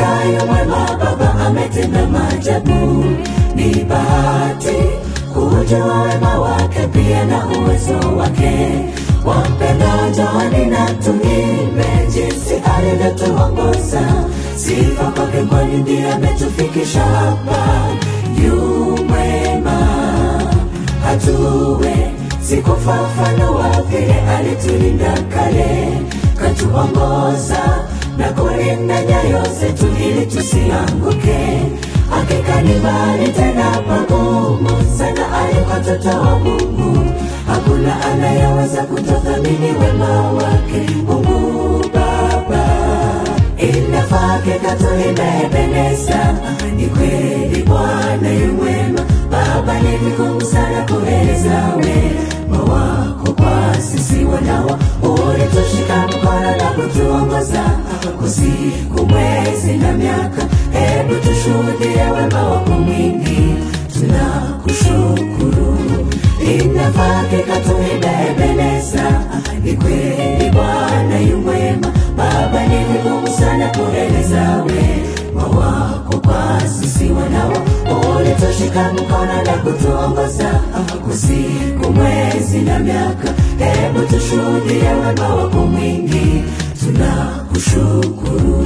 hakika yu mwema, Baba ametenda maajabu. Ni bahati kujua wema wake pia na uwezo wake. Wampenda njooni na tuimbe jinsi alivyotuongoza. Sifa kwake, kwani ndiye ametufikisha hapa. Yu mwema hatuwe sikufa mfano wa vile alitulinda kale, katuongoza na kulinda nyayo zetu ili tusianguke. Hakika ni mbali tena pagumu sana aliko watoto wa Mungu, hakuna anayeweza kutothamini wema wake Mungu Baba. Inafaa hakika tuimbe Ebeneza, ni kweli Bwana yu mwema. Baba, ni vigumu sana kueleza wema wako kwa sisi wanawa. Ulitushika mkono na kutuongoza usiku, mwezi na miaka. Hebu tushuhudie wema wako mwingi, tunakushukuru. Inafaa hakika tuimbe Ebeneza, ni kweli Bwana yu mwema. Baba, ni vigumu sana kueleza wema wako kwa sisi wanawa. Ulitushika mkono na kutuongoza usiku, mwezi na miaka. Hebu tushuhudie wema wako mwingi, tunakushukuru.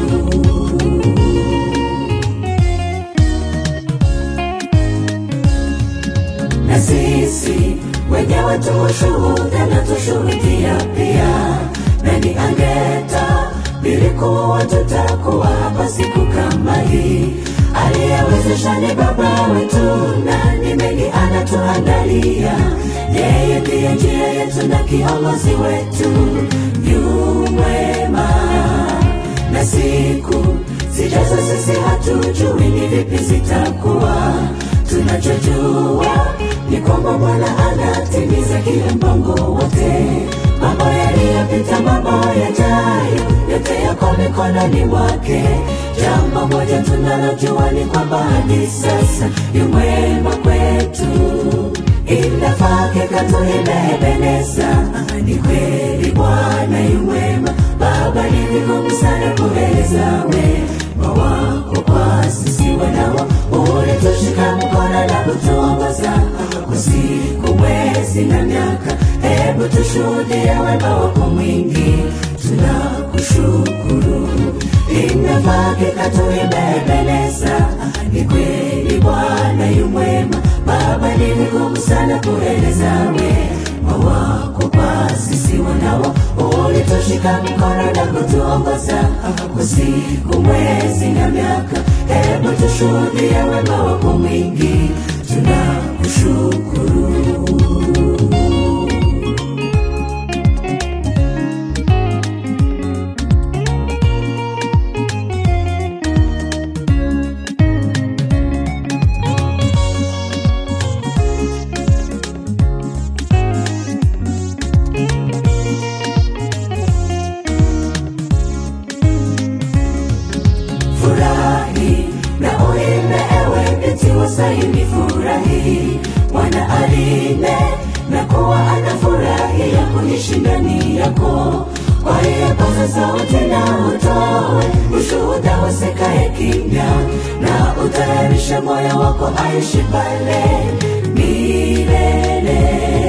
na sisi wenyewe tuushuhuda na tushuhudia pia. Nani angeta bilikuwa tutakuwa hapa siku kama hii? Aliyewezesha ni Baba wetu, na ni mengi anatuandalia. Yeye ndiye njia yetu na kiongozi wetu, yu mwema na siku zijazo sisi hatujui ni vipi zitakuwa. Tunachojua ni kwamba Bwana anatimiza kila mpango wote. Mambo yaliyopita, mambo yajayo, yote yako mikononi mwake. Jambo moja tunalojua ni kwamba hadi sasa yu mwema kwetu. Inafaa hakika tuimbe Ebeneza, ni kweli Bwana yu mwema. Baba, ni vigumu sana kueleza wema wako kwa sisi wanawa. Ulitushika mkono na kutuongoza usiku, mwezi na miaka. Hebu tushuhudie wema wako mwingi, tunakushukuru. Inafaa hakika tuimbe Ebeneza, ni kweli Bwana yu mwema. Baba, ni vigumu sana kueleza wema wako kwa sisi wanawa. Ulitushika mkono na kutuongoza usiku, mwezi na miaka. Hebu tushuhudie wema wako mwingi, tunakushukuru. Furahi na uimbe, ewe binti wa Sayuni, furahi. Bwana alinde na kuwa anafurahia kuishi ndani yako. Kwa hiyo paza sauti na utoe ushuhuda, wasekaye kimya, na utayarishe moyo wako aishi pale milele.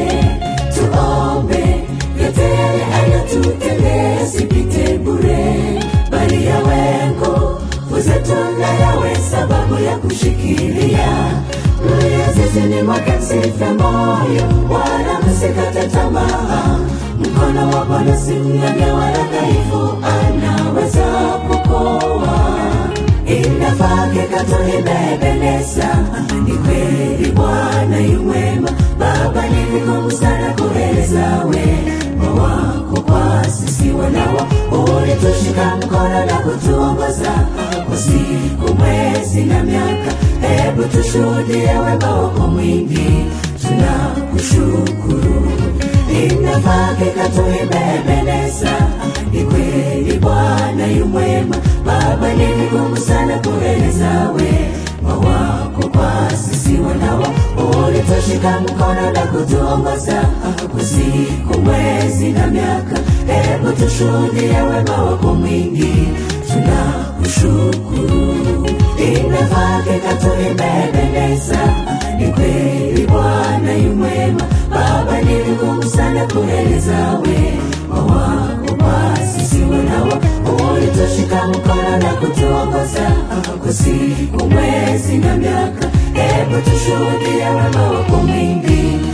Tuombe yote yale anatutendea sipite bure, bali yawe nguvu zetu na yawe sababu ya kushikilia mliozizini mwake. Msife moyo wala msikate tamaa, mkono wa Bwana si mnyonge wala dhaifu, anaweza kukoa. Inafaa hakika tuimbe Ebeneza, ni kweli Bwana yu mwema. Baba, ni vigumu sana kueleza wema wako kwa sisi wanawa. Ulitushika mkono na kutuongoza usiku, mwezi na miaka. Hebu tushuhudie wema wako mwingi, tunakushukuru. Inafaa hakika tuimbe Ebeneza, ni kweli Bwana yu mwema. Baba, ni vigumu sana kueleza wema wako kwa sisi wanawa. Ulitushika mkono na kutuongoza usiku, mwezi na miaka. Hebu tushuhudie wema wako mwingi, tunakushukuru. kushukuru. Inafaa kikatu imependeza, ni kweli Bwana yu mwema. Baba, ni vigumu sana kueleza wema wako kwa sisi wanawa. Ulitushika mkono na kutuongoza kwa siku, mwezi na miaka. Hebu tushuhudie wema wako mwingi